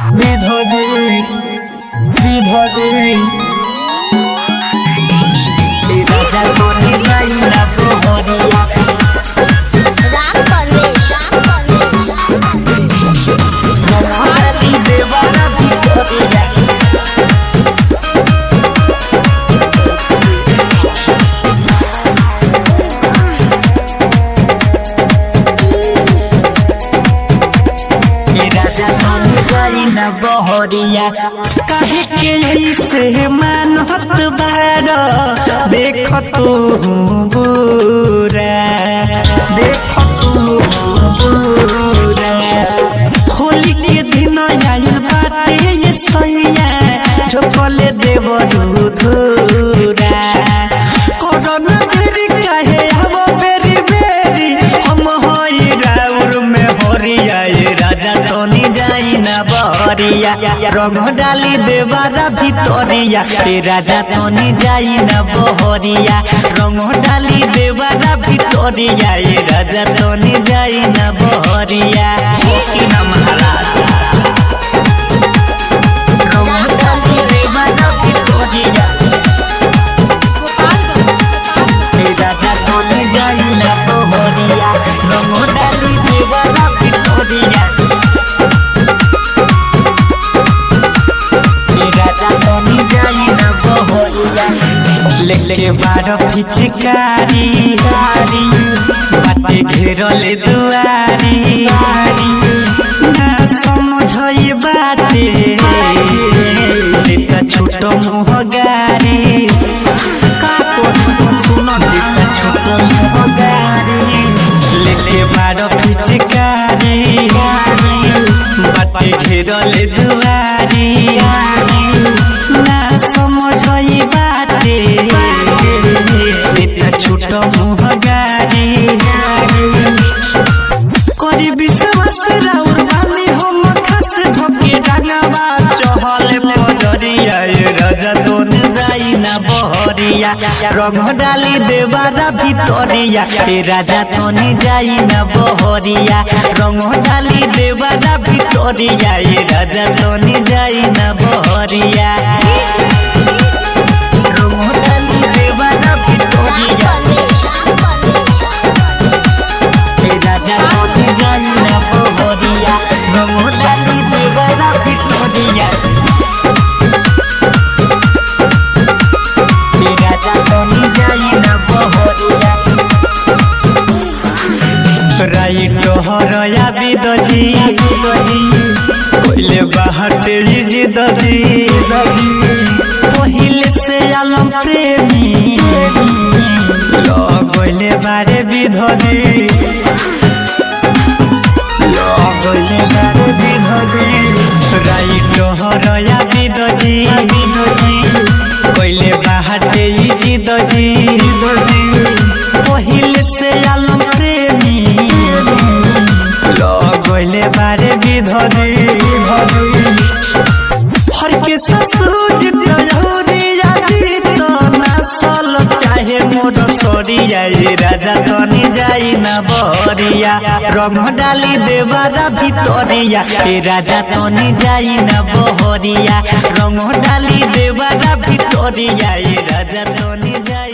বিধবে বিধবে এই রাজা কোনে যাই না প্রহরিয়া রাম পরবেশ রাম পরবেশ মহারানী দেবারা ভিতরিয়া ए राजा कोने जाई ना बहरिया काहे के ऐसे मानत बार देख तू बुरा देख तू बुरा होली के दिन आइल बाटे ये सैया झोकले देव धूरा कोरोना बेरी काहे हम बेरी बेरी हम होई राउर में हरिया ये राजा तोनी जाई ना बहरिया रंग डाली देवारा भितरिया ए राजा तोनी जाई ना बहरिया रंग डाली देवारा भितरिया ए राजा तोनी जाई ना बहरिया होकी ना महाराज रंग डाली देवारा भितरिया ए राजा तोनी जाई ना बहरिया रंग डाली देवारा भितरिया ए राजा तोनी जाई ना बहरिया लेके बार पिचकारी गाड़ी बाटे घेरले दुआरी ना समझई बाटे लेका छोट मुह गारी का कोन सुन लेका छोट मुह गारी लेके बार पिचकारी बाटे घेरले दुआरी ना समझई बाटे लेका छोट मुह गारी करी विश्वास राउर बानी हम खस धके डांगावा चहल पडरिया ए राजा तोन जाई ना बहरिया रंग डाली देवारा भितरिया ए राजा तोनी जाई ना बहरिया रंग डाली देवारा भितरिया ए राजा तोनी जाई ना बहरिया रंग डाली देवारा भितरिया ए राजा तोनी जाई ना बहरिया रंग डाली देवारा भितरिया ए राजा तोनी जाई ना बहरिया राइट हरया बिदजी कोइले बाहटे जिदजी पहिले से आलम प्रेमी लगले बारे बिधजी लगले बारे बिधजी राइट हरया बिदजी कोइले बाहटे जिदजी पहिले से आलम प्रेमी लगले बारे बिधजी हर के ससुज तयौरिया दी तो नसल चाहे मोर सरिया ए राजा तनी जाई ना बहरिया रंग डाली देवारा भितरिया ए राजा तनी जाई ना बहरिया रंग डाली देवारा भितरिया ए राजा तनी जाई